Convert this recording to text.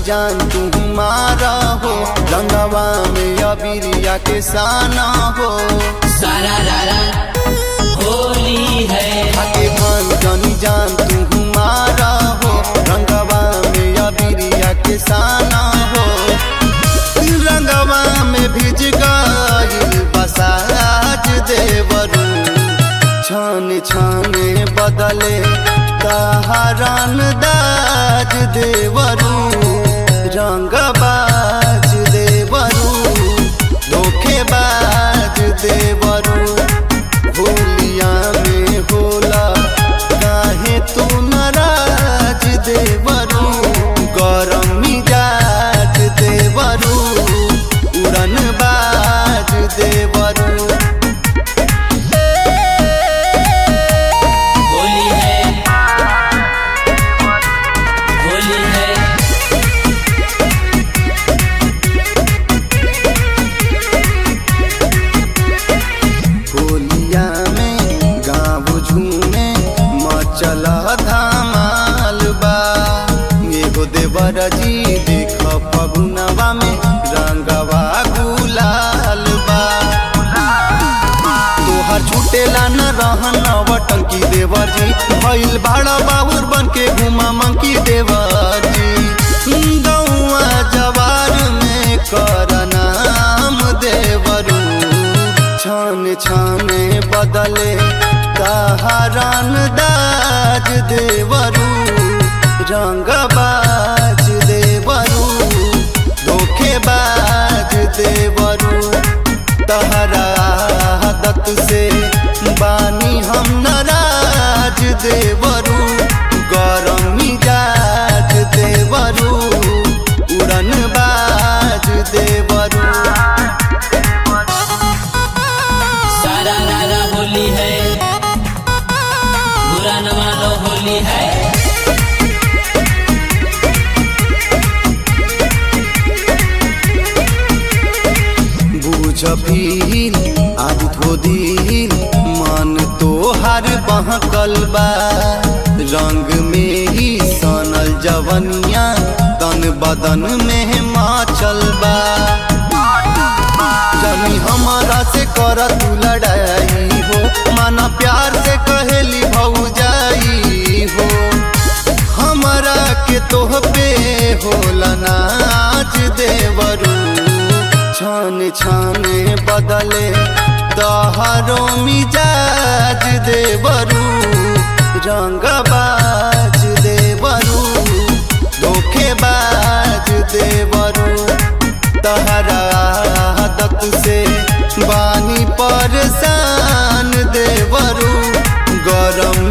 जान तुम्हारा हो रंगवा में अबिरिया के साना हो सारा रारा होली है आके भान जानी जान तुम्हारा हो रंगवा में अबिरिया के साना हो रंगवा में भिज गइल बसाज देवरू छान छाने बदले तहरान दाज देवरू रंगबाज देवरू धोखेबाज देवरू होलिया में होला काहे तू नाराज देवरू गरम मिजाज देवरू उड़न बाज देवरू होली है होली है होलिया में गाँव झूमे मचल धमाल बा एगो देवर जी देख फगुनवा में रंगवा गुलाल बा तोहर छूटेला न रहन टंकी देवर जी भइल भाड़ा बाबुर बन के घुमा मंकी देवर जी गौआ जवार में कर नाम देवरू छान छाने बदले तहरान दाज देवरू रंगबाज देवरू धोखेबाज देवरू तहरा दत से बानी हम नाराज देवरू गरम मिजाज देवरू उड़न बाज देवरू सारा रारा होली है बुरा न मानो होली है बुझ भील आदि धोदिल मन तोहर बहकल बा रंग में ही सनल जवनिया तन बदन में माचल बा जनी हमारा से कर तू लड़ाई हो माना प्यार से कहेली भौजाई हो हमरा के तोह पे होला नाच देवरू छान छाने बदले तहरो मिजाज देवरू रंगबाज देवरू धोखेबाज देवरू तहरा दत से बानी परेशान देवरू गरम